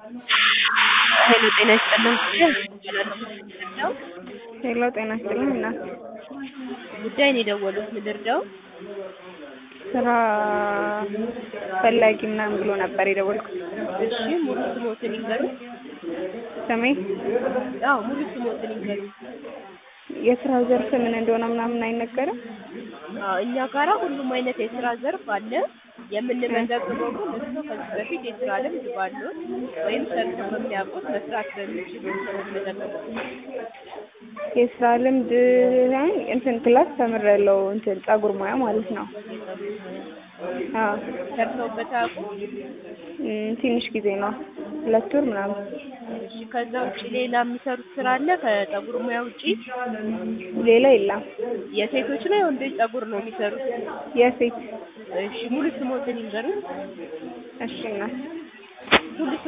ሄሎ ጤና ይስጥልን ነው ሄሎ ጤና ይስጥልኝ እናት ጉዳይ ነው የደወሉት ልርዳው ስራ ፈላጊ ምናምን ብሎ ነበር የደወልኩት እሺ ሙሉ ስሞትን ይንገሩ ስሜ አዎ ሙሉ ስሞትን ይንገሩ የስራው ዘርፍ ምን እንደሆነ ምናምን አይነገርም አዎ እኛ ጋራ ሁሉም አይነት የስራ ዘርፍ አለ የምንመዘግበው ግን እሱ ከዚህ በፊት የስራ ልምድ ባሉት ወይም ሰርቶ በሚያውቁት መስራት በሚችሉ ነው የምንመዘግበው የስራ ልምድ እንትን ክላስ ተምሬያለሁ እንትን ፀጉር ሙያ ማለት ነው አዎ ሰርተውበት አያውቁም እም፣ ትንሽ ጊዜ ነው ሁለት ወር ምናምን እሺ ከዛ ውጭ ሌላ የሚሰሩት ስራ አለ ከፀጉር ሙያ ውጪ ሌላ የለም የሴቶች ነው የወንዶች ፀጉር ነው የሚሰሩት የሴት እሺ ሙሉ ስሞትን ይንገሩን እሺ እናት ሙሉ